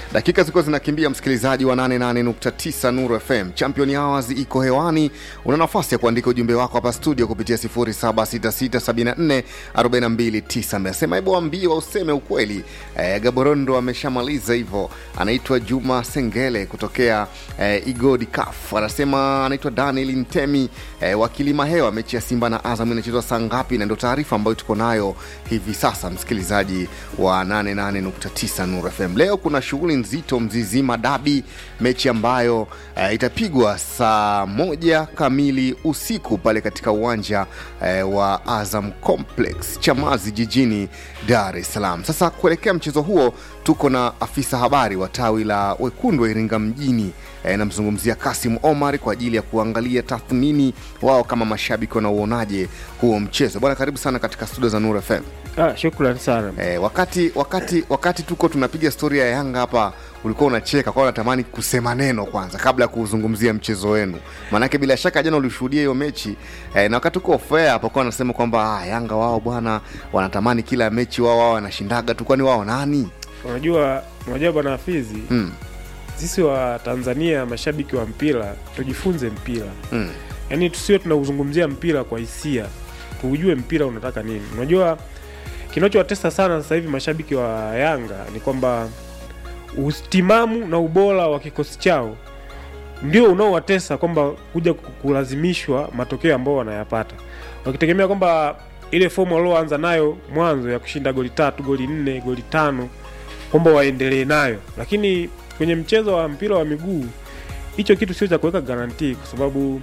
Dakika zilikuwa zinakimbia, msikilizaji wa 88.9 Nuru FM. Champion Hours iko hewani. Una nafasi ya kuandika ujumbe wako hapa studio kupitia 0766744290. Amesema hebu waambie useme ukweli. E, Gaborondo ameshamaliza hivyo. Anaitwa Juma Sengele kutokea e, Igodi Kaf. Anasema anaitwa Daniel Ntemi e, wa Kilima Hewa. Mechi ya Simba na Azam inachezwa saa ngapi? Na ndio taarifa ambayo tuko nayo hivi sasa, msikilizaji wa 88.9 Nuru FM. Leo kuna shughuli nzito Mzizima Dabi, mechi ambayo uh, itapigwa saa moja kamili usiku pale katika uwanja uh, wa Azam Complex Chamazi jijini Dar es Salaam. Sasa kuelekea mchezo huo, tuko na afisa habari wa tawi la wekundu wa Iringa mjini uh, namzungumzia Kasim Omar kwa ajili ya kuangalia tathmini wao kama mashabiki wanauonaje huo mchezo. Bwana, karibu sana katika studio za Nuru FM. Ah, shukrani sana. Eh, wakati wakati wakati tuko tunapiga stori ya Yanga hapa, ulikuwa unacheka kwa unatamani kusema neno kwanza kabla ya kuzungumzia mchezo wenu, maanake bila shaka jana ulishuhudia hiyo mechi eh, na wakati uko fair hapo kwa anasema kwamba ah, Yanga wao bwana wanatamani kila mechi wao wao wanashindaga tu, kwani wao nani? Unajua, unajua bwana Hafizi, mm, sisi wa Tanzania mashabiki wa mpira tujifunze mpira, mm, yaani tusiwe tunauzungumzia mpira kwa hisia, tuujue mpira unataka nini. Unajua, kinachowatesa sana sasa hivi mashabiki wa Yanga ni kwamba utimamu na ubora wa kikosi chao ndio unaowatesa kwamba kuja kulazimishwa matokeo ambayo wanayapata, wakitegemea kwamba ile fomu walioanza nayo mwanzo ya kushinda goli tatu, goli nne, goli tano kwamba waendelee nayo, lakini kwenye mchezo wa mpira wa miguu hicho kitu sio cha kuweka garantii, kwa sababu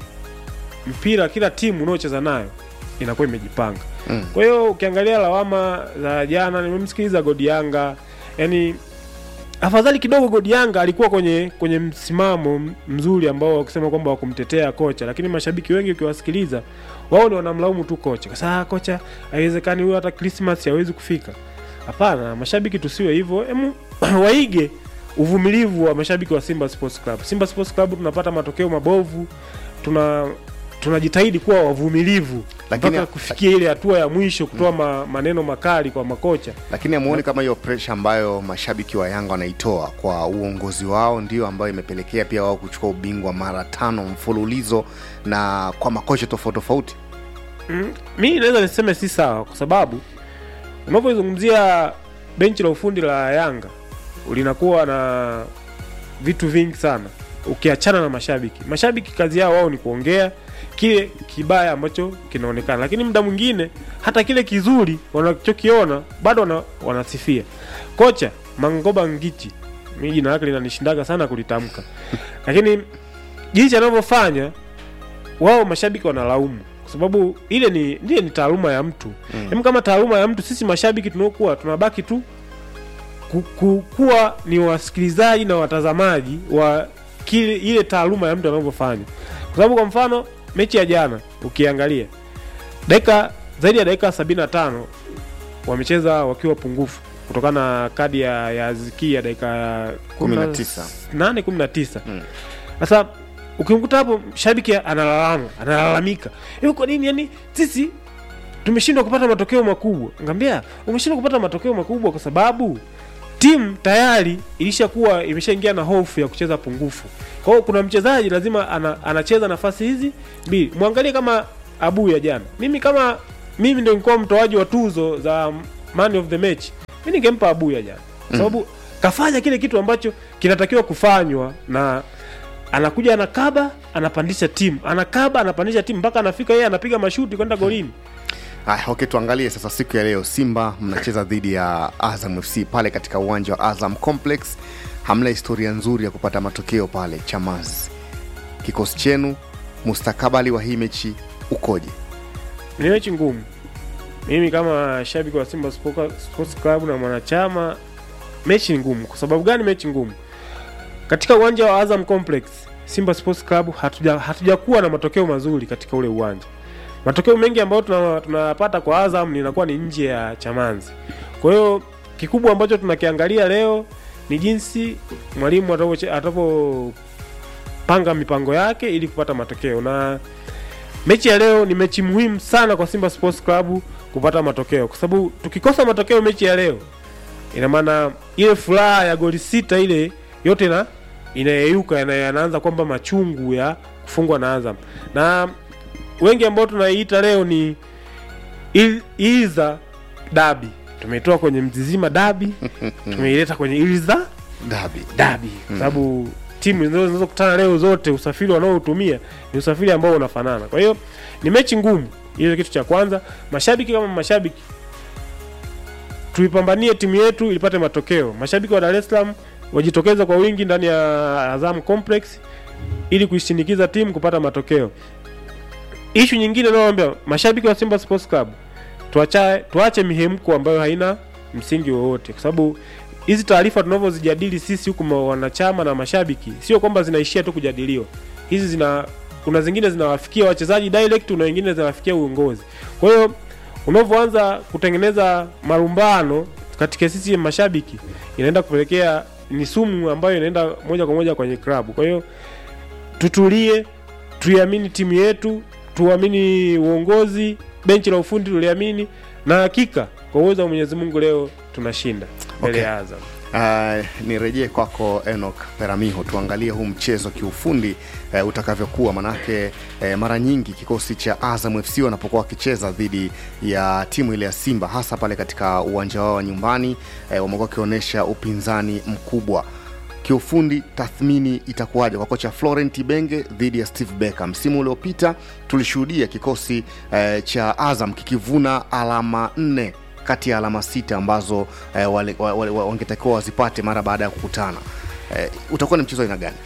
mpira, kila timu unaocheza nayo inakuwa imejipanga. mm. Kwa hiyo ukiangalia lawama za jana, nimemsikiliza Godi Yanga, yani afadhali kidogo Godi Yanga alikuwa kwenye kwenye msimamo mzuri ambao wakisema kwamba wakumtetea kocha, lakini mashabiki wengi ukiwasikiliza, wao ni wanamlaumu tu kocha, kwa sababu kocha haiwezekani huyo hata Christmas hawezi kufika. Hapana, mashabiki tusiwe hivyo, emu waige uvumilivu wa mashabiki wa Simba Sports Club. Simba Sports Club tunapata matokeo mabovu, tuna tunajitahidi kuwa wavumilivu Lakini- mpaka kufikia ile hatua ya mwisho kutoa ma, maneno makali kwa makocha. Lakini amuoni kama hiyo presha ambayo mashabiki wa Yanga wanaitoa kwa uongozi wao ndio ambayo imepelekea pia wao kuchukua ubingwa mara tano mfululizo na kwa makocha tofauti tofauti. Mm, mi naweza niseme si sawa, kwa sababu unavyozungumzia benchi la ufundi la Yanga linakuwa na vitu vingi sana, ukiachana na mashabiki. Mashabiki kazi yao wao ni kuongea kile kibaya ambacho kinaonekana, lakini muda mwingine hata kile kizuri wanachokiona bado wana, wanasifia. Kocha Mangoba Ngichi, mi jina lake linanishindaga sana kulitamka, lakini jinsi anavyofanya wao mashabiki wanalaumu kwa sababu ile ni ile ni taaluma ya mtu Mm. mm. kama taaluma ya mtu sisi mashabiki tunaokuwa tunabaki tu ku, ku, kuwa ni wasikilizaji na watazamaji wa kile ile taaluma ya mtu anavyofanya kwa sababu kwa mfano mechi ya jana ukiangalia dakika zaidi ya dakika 75 wamecheza wakiwa pungufu kutokana na kadi ya, ya Aziki ya dakika 19. 8 19 Mm. sasa ukimkuta hapo shabiki analalama analalamika hiyo kwa nini yani sisi tumeshindwa kupata matokeo makubwa ngambia umeshindwa kupata matokeo makubwa kwa sababu timu tayari ilishakuwa imeshaingia na hofu ya kucheza pungufu kwa hiyo kuna mchezaji lazima ana, anacheza nafasi hizi mbili mwangalie kama abu ya jana mimi kama mimi ndio nilikuwa mtoaji wa tuzo za man of the match mi ningempa abu ya jana kwa sababu kafanya kile kitu ambacho kinatakiwa kufanywa na anakuja anakaba anapandisha timu anakaba anapandisha timu mpaka anafika yeye anapiga mashuti kwenda golini Haya, okay, tuangalie sasa siku ya leo. Simba mnacheza dhidi ya Azam FC pale katika uwanja wa Azam Complex. Hamna historia nzuri ya kupata matokeo pale Chamazi. Kikosi chenu, mustakabali wa hii mechi ukoje? ni mechi ngumu mimi kama shabiki wa simba Sports Sports club na mwanachama mechi ni ngumu kwa sababu gani mechi ngumu katika uwanja wa azam complex simba sports club hatuja hatujakuwa na matokeo mazuri katika ule uwanja matokeo mengi ambayo tuna- tunayapata kwa azam inakuwa ni nje ya chamanzi kwa hiyo kikubwa ambacho tunakiangalia leo ni jinsi mwalimu atavyoche- atavyopanga mipango yake ili kupata matokeo na mechi ya leo ni mechi muhimu sana kwa Simba Sports Club kupata matokeo, kwa sababu tukikosa matokeo mechi ya leo ina maana ile furaha ya goli sita ile yote ina inayeyuka ina- yanaanza kwamba machungu ya kufungwa na Azam na wengi ambao tunaiita leo ni Il- Ilza dabi tumeitoa kwenye mzizima dabi tumeileta kwenye Ilza dabi dabi kwa sababu timu zinazo- zinazokutana leo zote usafiri wanaotumia ni usafiri ambao unafanana kwa hiyo ni mechi ngumu hiyo kitu cha kwanza mashabiki kama mashabiki tuipambanie timu yetu ilipate matokeo mashabiki wa dar es salaam wajitokeze kwa wingi ndani ya azam complex ili kuishinikiza timu kupata matokeo ishu nyingine naoambia mashabiki wa simba sports club tuacha, tuache mihemko ambayo haina msingi wowote kwa sababu hizi taarifa tunavyozijadili sisi huku ma- wanachama na mashabiki sio kwamba zinaishia tu kujadiliwa hizi zina kuna zingine zinawafikia wachezaji direct na wengine zinawafikia uongozi kwa hiyo unavyoanza kutengeneza marumbano katika sisi mashabiki inaenda kupelekea ni sumu ambayo inaenda moja kwa moja kwenye klabu kwa hiyo tutulie tuiamini timu yetu tuamini uongozi benchi la ufundi tuliamini na hakika kwa uwezo wa mwenyezi mungu leo tunashinda mbele Okay. ya azam Uh, nirejee kwako Enoch Peramiho, tuangalie huu mchezo kiufundi uh, utakavyokuwa, manake uh, mara nyingi kikosi cha Azam FC wanapokuwa wakicheza dhidi ya timu ile ya Simba, hasa pale katika uwanja wao wa nyumbani uh, wamekuwa wakionyesha upinzani mkubwa kiufundi tathmini itakuwaje kwa kocha Florent Ibenge dhidi ya Steve Becker? Msimu uliopita tulishuhudia kikosi eh, cha Azam kikivuna alama nne kati ya alama sita ambazo eh, wale- wa- wale- wa- wangetakiwa wazipate mara baada ya kukutana. Eh, utakuwa ni mchezo aina gani?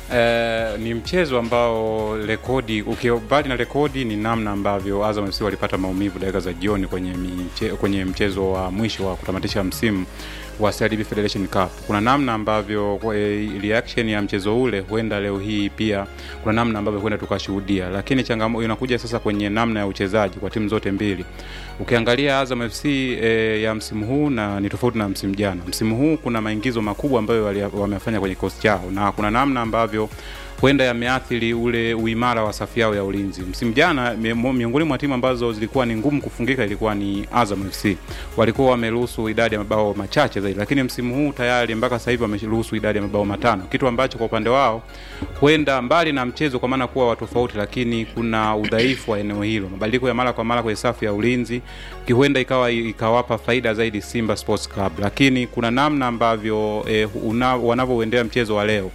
Eh, ni mchezo ambao rekodi ukibali na rekodi ni namna ambavyo Azam FC walipata maumivu dakika za jioni kwenye, miche, kwenye mchezo wa mwisho wa kutamatisha msimu wa CRDB Federation Cup. Kuna namna ambavyo eh, reaction ya mchezo ule huenda leo hii pia kuna namna ambavyo huenda tukashuhudia, lakini changamoto inakuja sasa kwenye namna ya uchezaji kwa timu zote mbili. Ukiangalia Azam FC eh, ya msimu huu na ni tofauti na msimu jana. Msimu huu kuna maingizo makubwa ambayo wali- wamefanya kwenye kikosi chao na kuna namna ambavyo huenda yameathiri ule uimara wa safu yao ya ulinzi. Msimu jana mi- mo- miongoni mwa timu ambazo zilikuwa ni ngumu kufungika ilikuwa ni Azam FC. Walikuwa wameruhusu idadi ya mabao machache zaidi, lakini msimu huu tayari mpaka sasa hivi wameruhusu idadi ya mabao matano, kitu ambacho kwa upande wao huenda mbali na mchezo kwa maana kuwa wa tofauti, lakini kuna udhaifu wa eneo hilo. Mabadiliko ya mara kwa mara kwenye safu ya ulinzi ki- huenda ikawa ikawapa faida zaidi Simba Sports Club, lakini kuna namna ambavyo eh, una- wanavyouendea mchezo wa leo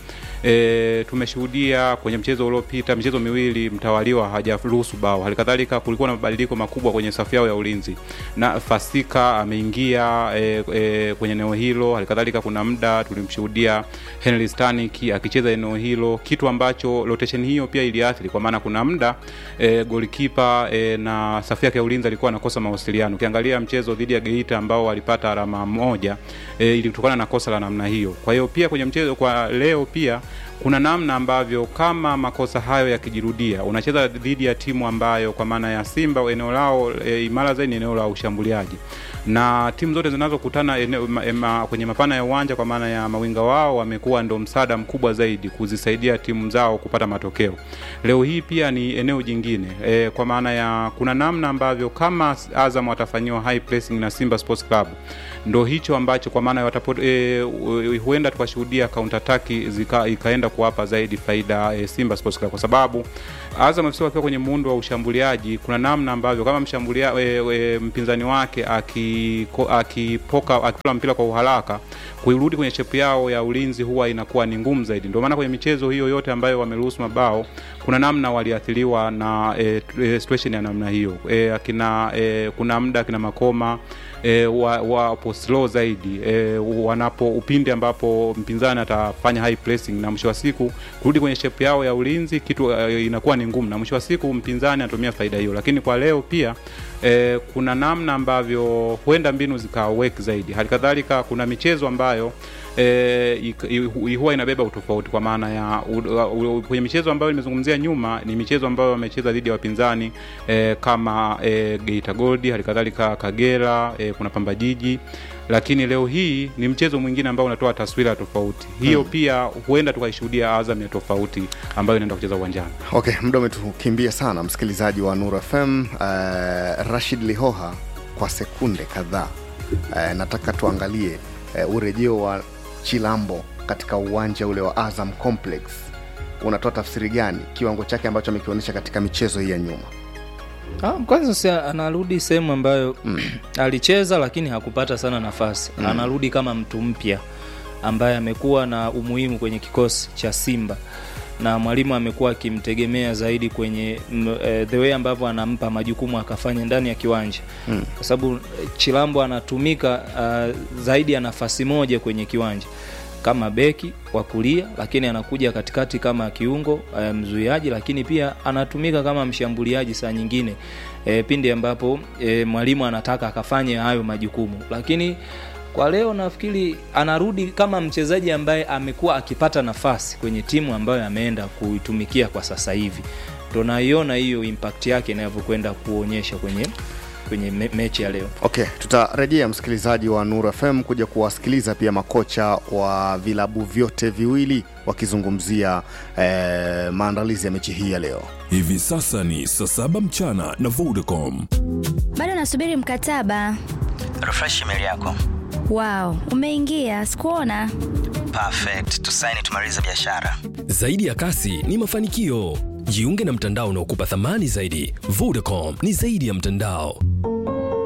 E, tumeshuhudia kwenye mchezo uliopita michezo miwili mtawaliwa hajaruhusu bao. Halikadhalika kulikuwa na mabadiliko makubwa kwenye safu yao ya ulinzi, na Fasika ameingia e, e, kwenye eneo hilo. Halikadhalika kuna muda tulimshuhudia Henry Stanik akicheza eneo hilo, kitu ambacho rotation hiyo pia iliathiri, kwa maana kuna muda e, golikipa e, na safu yake ya ulinzi alikuwa anakosa mawasiliano. Ukiangalia mchezo dhidi ya Geita ambao walipata alama moja e, ilitokana na kosa la namna hiyo. Kwa hiyo pia kwenye mchezo kwa leo pia kuna namna ambavyo kama makosa hayo yakijirudia, unacheza dhidi ya timu ambayo kwa maana ya Simba eneo lao e, imara zaidi ni eneo la ushambuliaji, na timu zote zinazokutana eneo- ma, ma, kwenye mapana ya uwanja kwa maana ya mawinga wao wamekuwa ndo msaada mkubwa zaidi kuzisaidia timu zao kupata matokeo. Leo hii pia ni eneo jingine e, kwa maana ya kuna namna ambavyo kama Azam watafanyiwa high pressing na Simba Sports Club ndo hicho ambacho kwa maana watapo, e, u- huenda tukashuhudia counter attack zika, ikaenda kuwapa zaidi faida e, Simba Sports Club kwa sababu Azam FC wakiwa kwenye muundo wa ushambuliaji, kuna namna ambavyo kama mshambulia e, e, mpinzani wake akiko- akipoka akitoa mpira kwa uharaka kuirudi kwenye shepu yao ya ulinzi huwa inakuwa ni ngumu zaidi. Ndio maana kwenye michezo hiyo yote ambayo wameruhusu mabao, kuna namna waliathiriwa na e, e, situation ya namna hiyo e, akina e, kuna muda akina Makoma e, wa- wapo slow zaidi e, wanapo upindi ambapo mpinzani atafanya high pressing na mwisho wa siku kurudi kwenye shape yao ya ulinzi kitu e, inakuwa ni ngumu, na mwisho wa siku mpinzani anatumia faida hiyo. Lakini kwa leo pia e, kuna namna ambavyo huenda mbinu zikawek zaidi. Hali kadhalika kuna michezo ambayo e, ik- i- huwa inabeba utofauti kwa maana ya u- u- kwenye michezo ambayo nimezungumzia nyuma ni michezo ambayo wamecheza dhidi ya wapinzani e, kama e, Geita Gold, hali kadhalika Kagera e, kuna Pamba Jiji, lakini leo hii ni mchezo mwingine ambao unatoa taswira tofauti. Hiyo Hmm. pia huenda tukaishuhudia Azam ya tofauti ambayo inaenda kucheza uwanjani. Okay, muda umetukimbia sana, msikilizaji wa Nuru FM. Uh, Rashid Lihoha, kwa sekunde kadhaa uh, nataka tuangalie eh, urejeo wa chilambo katika uwanja ule wa azam complex unatoa tafsiri gani kiwango chake ambacho amekionyesha katika michezo hii ya nyuma Ah, kwanza si anarudi sehemu ambayo alicheza lakini hakupata sana nafasi mm. anarudi kama mtu mpya ambaye amekuwa na umuhimu kwenye kikosi cha simba na mwalimu amekuwa akimtegemea zaidi kwenye m, eh, the way ambavyo anampa majukumu akafanya ndani ya kiwanja mm. kwa sababu eh, chilambo anatumika uh, zaidi ya nafasi moja kwenye kiwanja kama beki wa kulia lakini anakuja katikati kama kiungo e, mzuiaji lakini pia anatumika kama mshambuliaji saa nyingine e, pindi ambapo e, mwalimu anataka akafanye hayo majukumu lakini kwa leo nafikiri anarudi kama mchezaji ambaye amekuwa akipata nafasi kwenye timu ambayo ameenda kuitumikia kwa sasa hivi ndo naiona hiyo impact yake inavyokwenda kuonyesha kwenye kwenye me, mechi ya leo okay tutarejea msikilizaji wa nuru fm kuja kuwasikiliza pia makocha wa vilabu vyote viwili wakizungumzia eh, maandalizi ya mechi hii ya leo Hivi sasa ni saa saba mchana na Vodacom. bado nasubiri mkataba refresh email yako wow umeingia sikuona perfect tusaini tumalize biashara Zaidi ya kasi ni mafanikio. Jiunge na mtandao unaokupa thamani zaidi. Vodacom ni zaidi ya mtandao.